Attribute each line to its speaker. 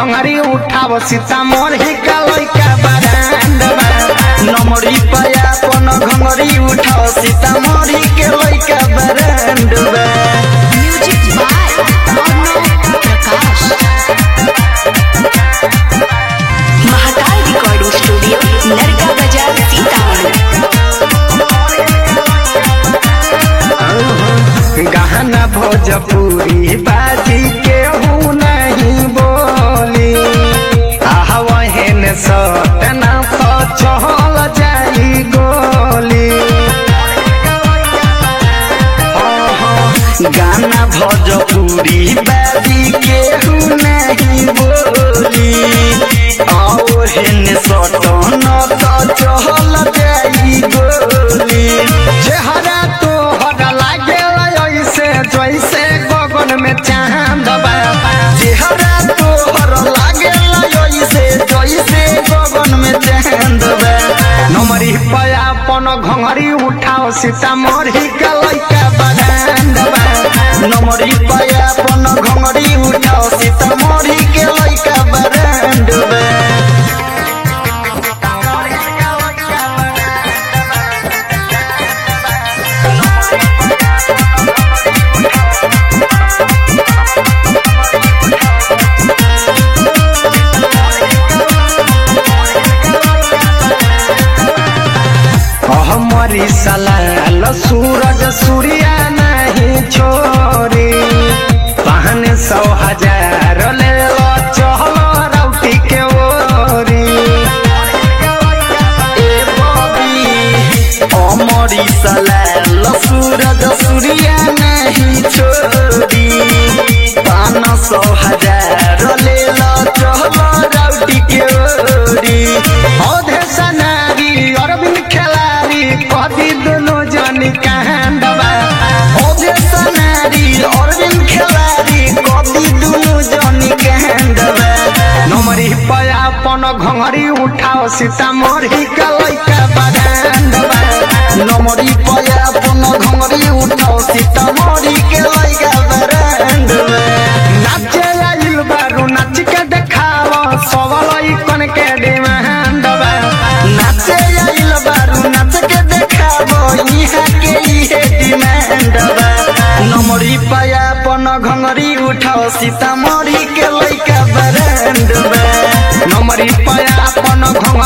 Speaker 1: घंगरी उठाव सीतामढ़ी का लइका बरांड बा नमरी पाया अपन घंगरी उठाव सीतामढ़ी के लइका बरांड बा
Speaker 2: music by Arnav Prakash Mahakal recording studio Narka बाजार सीतामढ़ी
Speaker 1: गहना भोजपुरी बाजी केहू नहीं बोली आहवहन सटना तो चल जाई गोली गाना भोजपुरी बाजी केहू नहीं बोली आहवहन सटना तो चल जाई गोली चेहरा तो हरा लागे ऐसे जैसे गगन में चांद बा चेहरा तो हरा लागे ऐसे जैसे गगन में चांद बा नमरी पाया अपन घंगरी उठाओ सीतामढ़ी का लइका बगांड बा नमरी पाया अपन घंगरी उठाओ सीतामढ़ी के लइका बगांड बा हमारी सलाल सूरज सूर्या नहीं छोरी पहन सौ हजार ले लो चहल रौटी के ओरी ए बबी हमारी सलाल सूरज सूर्या नहीं छोरी पहन सौ हजार ले लो चहल रौटी के ओरी औधे सनारी अरविंद खेलारी कदी दोनों जनी कांडवा औधे सनारी अरविंद खेलारी कदी दोनों जनी कांडवा नमरी पाया अपन घंगरी उठाओ सीतामढ़ी का लइका बगांडवा नमरी पाया अपन घंगरी उठाओ सीतामढ़ी के लइका बगांडवा नाचे आइल बारू नाच के देखाओ सबलई कन के डिमांड बा नाचे आइल बारू नाच के देखाओ इहा के इहे डिमांड बा नमरी पाया अपन घंगरी उठाओ सीतामढ़ी के लइका ब्रांड बा नमरी पाया अपन घंगरी